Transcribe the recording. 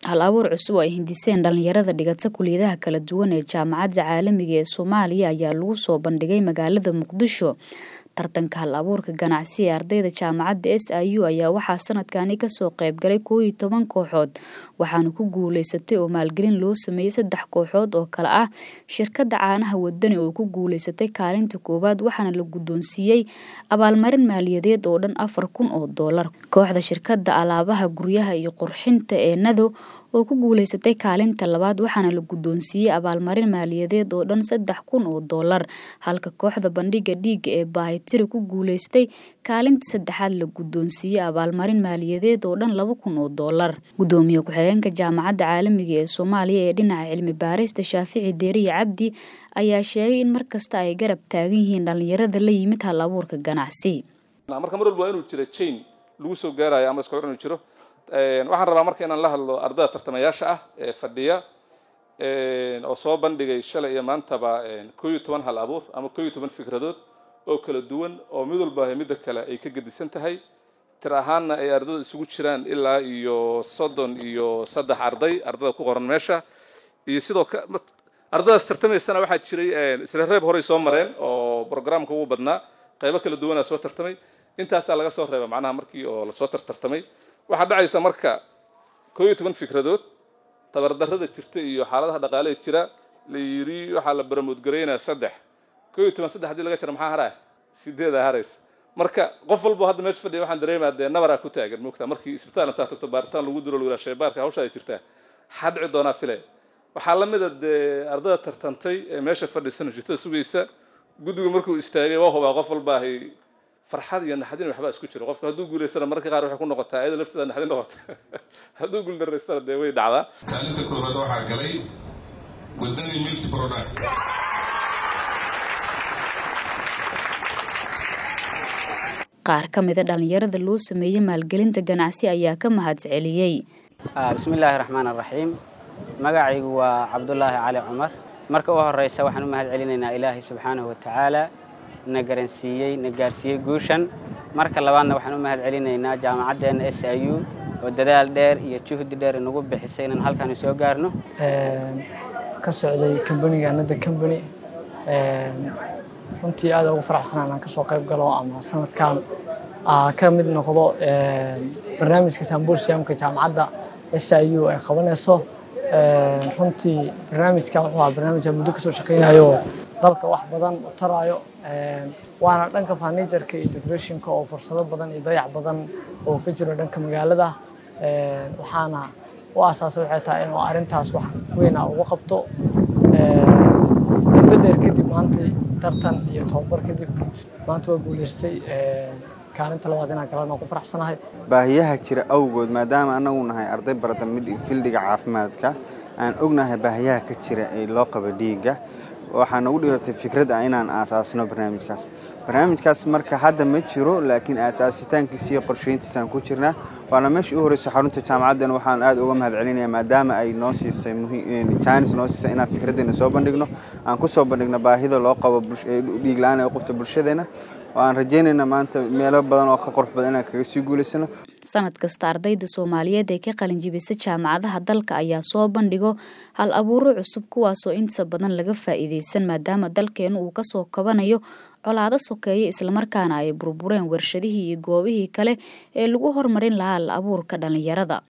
hal abuur cusub oo ay hindiseen dhalinyarada dhigata kuliyadaha kala duwan ee jaamacadda caalamiga ee soomaaliya ayaa lagu soo bandhigay magaalada muqdisho tartanka hal abuurka ganacsi ee ardayda jaamacadda s i u ayaa waxaa sanadkani kasoo qeybgalay koow iyo toban kooxood waxaana ku guuleysatay oo maalgelin loo sameeyey saddex kooxood oo kale ah shirkadda caanaha wadani oo ku guuleysatay kaalinta koowaad waxaana la guddoonsiiyey abaalmarin maaliyadeed oo dhan afar kun oo doolar kooxda shirkadda alaabaha guryaha iyo qurxinta ee nado oo ku guuleysatay kaalinta labaad waxaana la guddoonsiiyey abaalmarin maaliyadeed oo dhan saddex kun oo doolar halka kooxda bandhiga dhiigga ee baahitiri ku guuleystay kaalinta saddexaad la guddoonsiiyey abaalmarin maaliyadeed oo dhan laba kun oo doolar guddoomiye ku-xigeenka jaamacadda caalamiga ee soomaaliya ee dhinaca cilmi baarista shaafici deeriye cabdi ayaa sheegay in mar kasta ay garab taagan yihiin dhalinyarada la yimid hal abuurka ganacsi marka mar walba waa inuu jiro jain lagu soo gaarayo ama iska hor inuu jiro waxaan rabaa marka inaan la hadlo ardada tartamayaasha ah ee fadhiya oo soo bandhigay shalay iyo maantaba koo iyo toban hal abuur ama koo iyo toban fikradood oo kala duwan oo mid walba midda kale ay ka gedisan tahay tir ahaanna ay ardada isugu jiraan ilaa iyo soddon iyo saddex arday ardada ku qoran meesha iyo sidoo ardadaas tartamaysana waxaa jiray isla reeb horey soo mareen oo programka ugu badnaa qaybo kala duwanaa soo tartamay intaasaa laga soo reeba macnaha markii oo lasoo tartartamay waxaa dhacaysa marka koo iyo toban fikradood tabardarrada jirta iyo xaaladaha dhaqaaleha jira la yiri waxaa la baramoodgaraynaa saddex koo iyo toban saddex hadii laga jira maxaa haraya sideedaa haraysa marka qof walbo hadda meesha fadhiya waxaan dareemaa dee nabaraa ku taagan moogtaa markii isbitaal intaa tagto baaritaan lagu diro lawilaa shaybaarka hawsha ay jirtaa maxaa dhici doonaa file waxaa la mida dee ardada tartantay ee meesha fadhisan jirtada sugaysa guddigu markuu istaagay waa hubaa qof walba ahay farxad iyo naxdin waxbaa isku jiro qofka hadduu guulaystana mararka qaar waxay ku noqotaa iyada lafteeda naxdin noqota hadduu guuldaraystana dee way dhacdaa kaalinta koowaad waxaa galay wadani milk product qaar ka mida dhalinyarada loo sameeyey maalgelinta ganacsi ayaa ka mahad celiyey bismillaahi raxmaan araxiim magacaygu waa cabdulaahi cali cumar marka u horeysa waxaan u mahad celinaynaa ilaahay subxaanahu watacaala na garansiiyey na gaarsiiyey guushan marka labaadna waxaan u mahad celinaynaa jaamacaddeena s i u oo dadaal dheer iyo juhdi dheer inagu bixisay inaan halkaani soo gaarno ka socday kambaniga anada kambani runtii aad ugu faraxsanaa inaan kasoo qayb galo ama sanadkan ka mid noqdo barnaamijka sambursiyamka jaamacadda s i u ay qabanayso runtii barnaamijkan wuxuu ahaa barnaamij muddo kasoo shaqeynayo dalka wax badan u taraayo waana dhanka furnitureka iyo decorationka oo fursado badan iyo dayac badan oo ka jiro dhanka magaalada waxaana u asaasay waxay tahay inuu arrintaas wax weyn ah ugu qabto muddo dheer kadib maanta tartan iyo tababar kadib maanta waa guuleystay kaalinta labaad inaan galana ku faraxsanahay baahiyaha jira awgood maadaama anagu nahay arday barata fildiga caafimaadka aan ognahay baahiyaha ka jira ee loo qabo dhiigga waxaa nagu dhigatay fikrad ah inaan aasaasno barnaamijkaas barnaamijkaas marka hadda ma jiro laakiin aasaasitaankiisa iyo qorsheyntiisaan ku jirnaa waana meeshii u horeyso xarunta jaamacaddan waxaan aad uga mahad celinaya maadaama ay noo siisay jaanis noo siisay inaan fikraddeena soo bandhigno aan ku soo bandhigno baahida loo qabo dhiig la-aan ee u qabto bulshadeena oo aan rajeynayna maanta meelo badan oo ka qurux badan inaan kaga sii guulaysano sanad kasta ardayda soomaaliyeed ee ka qalinjibisa jaamacadaha dalka ayaa soo bandhigo hal abuuro cusub kuwaasoo inta badan laga faa'iideysan maadaama dalkeenu uu kasoo kabanayo colaado sokeeye islamarkaana ay burbureen warshadihii iyo goobihii kale ee lagu hormarin lahaa hal abuurka dhalinyarada